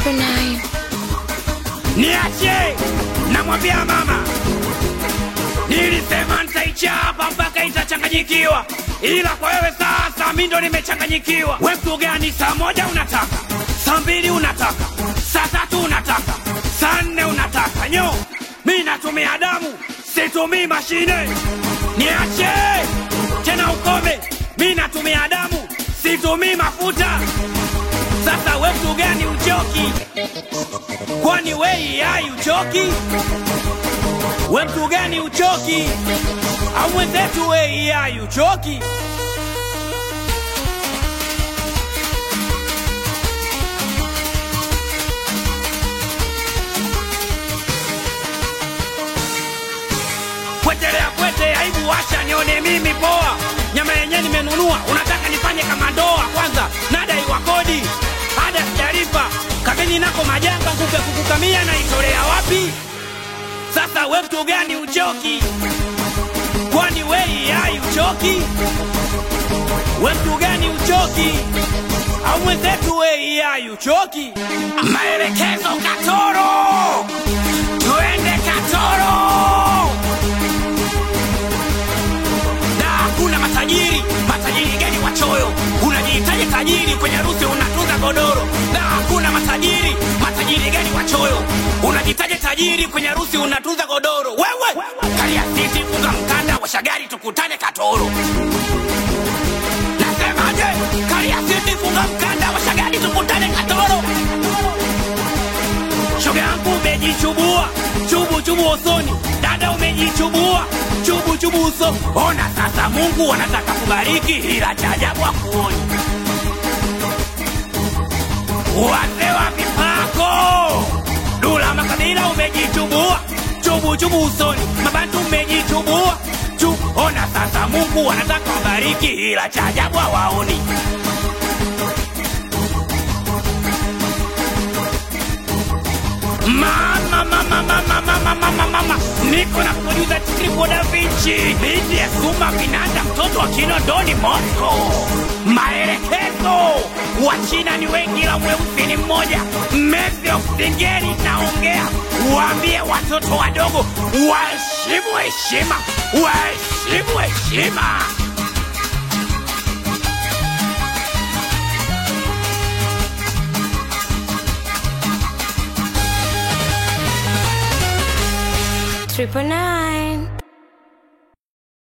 Triple nine. Niache, namwambia mama, nilisema nitaichapa mpaka itachanganyikiwa, ila kwa wewe sasa mi ndo nimechanganyikiwa. We mtu gani? Saa moja unataka, saa mbili unataka, saa tatu unataka, saa nne unataka. Nyo, mi natumia damu, situmii mashine. Niache tena, ukome. Mi natumia damu, situmii mafuta. Sasa we mtu gani uchoki? Kwani wei hai uchoki? We mtu gani uchoki? Au mwenzetu wei hai uchoki? Kwetelea kwete, aibu washa nione mimi poa. Nyama yenyewe nimenunua, unataka nifanye kama ndoa? Kwanza nadai wa kodi, ada sijalipa, kabini nako majanga, nguvu ya kukukamia naitolea wapi? Sasa we mtu gani uchoki? Kwani wei hai uchoki? We mtu gani uchoki? Au mwenzetu wei hai uchoki? Maelekezo Katoro, tuende Katoro. na hakuna matajiri. Matajiri gani wachoyo? Unajihitaji tajiri kwenye harusi unatunza godoro. Na hakuna matajiri. Matajiri gani wachoyo? Unajihitaji tajiri kwenye harusi unatunza godoro. Wewe kalia siti, funga mkanda, washa gari, tukutane Katoro. Nasemaje? Kalia siti, funga mkanda, washa gari, tukutane Katoro. Shoga yangu umejichubua, chubu chubu usoni. Dada umejichubua, chubu chubu uso. Ona sasa, Mungu anataka kubariki, ila cha ajabu hakuoni. Wazee wa mipako, Dula Makabila umejichubua, chubu chubu usoni. Mabantu umejichubua, chu. Ona sasa, Mungu anataka kubariki, ila cha ajabu hawaoni. Mama, mama, mama, mama, mama, mama, mama. Niko na producer Triple Da Vinci, binti ya Suma Vinanda, mtoto wa Kinondoni Moscow. Maelekezo, Wachina ni wengi, la mweusi ni mmoja. Mesio Singeli naongea, waambie watoto wadogo waheshimu heshima, waheshimu heshima. Triple nine.